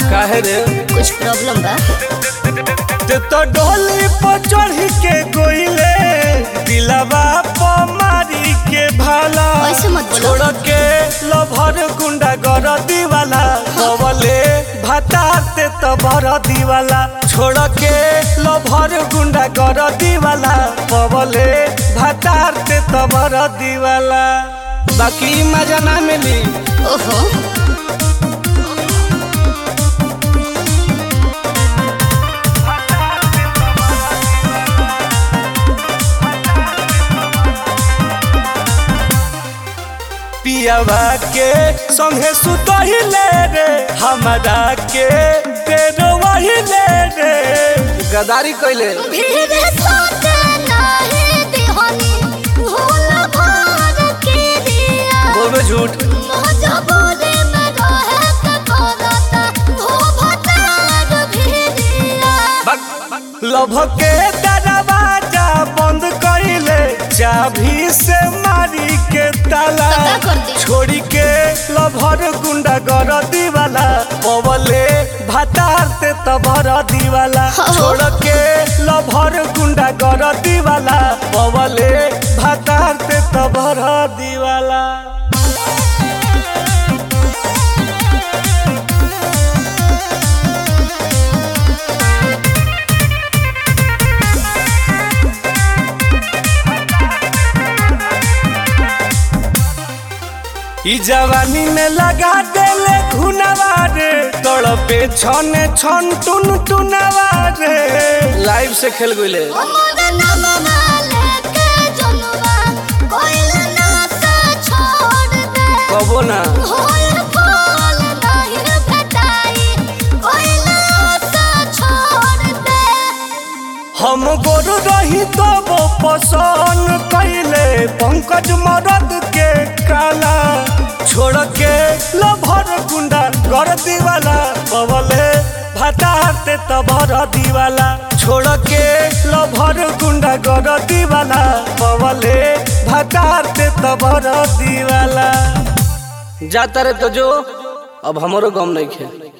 काहे रे कुछ प्रॉब्लम बा ते तो डोली पर चढ़ी के गोइले दिलवा पर मारी के भाला ऐसे मत बोलो। छोड़ के लभर गुंडा गर दीवाला कवले भाताते तो भर दीवाला छोड़ के लभर गुंडा गर दीवाला कवले भाताते तो भर दीवाला बाकी मजा ना मिली ओहो पियावा के संगे सुतहिले रे हमरा के तेरो वहिले रे गदारी कइले भीड़ सोते नाही दिहनी भूल भर के दिया बोलबे झूठ मजबूरी में रहे के करता हो भतार भी दिया लभ के दरवाजा बंद कइले चाभी से मारी के ताला तो का कर दी? छोड़ी के लभर गुंडा गर दीवाला पवले भातार ते तबर दीवाला हो। छोड़ के लभर गुंडा गर दीवाला पवले भातार ते तबर दीवाला ई जवानी में लगा देले खुनवा रे तड़पे छने छन टुन टुनवा रे लाइव से खेल गइले हमर नाम माले के जनवा कोइल ना से छोड़ दे कबो ना होल फूल नहीं भेटाई कोइल से छोड़ दे हम गोरु रही तो वो पसंद कैले पंकज मरद के काला छोड़ के लभर गुंडा कर दीवाला बवले भाताते तबर दीवाला छोड़ के लभर गुंडा कर दीवाला बवले भाताते तबर दीवाला जाता रे तो जो अब हमरो गम नहीं खे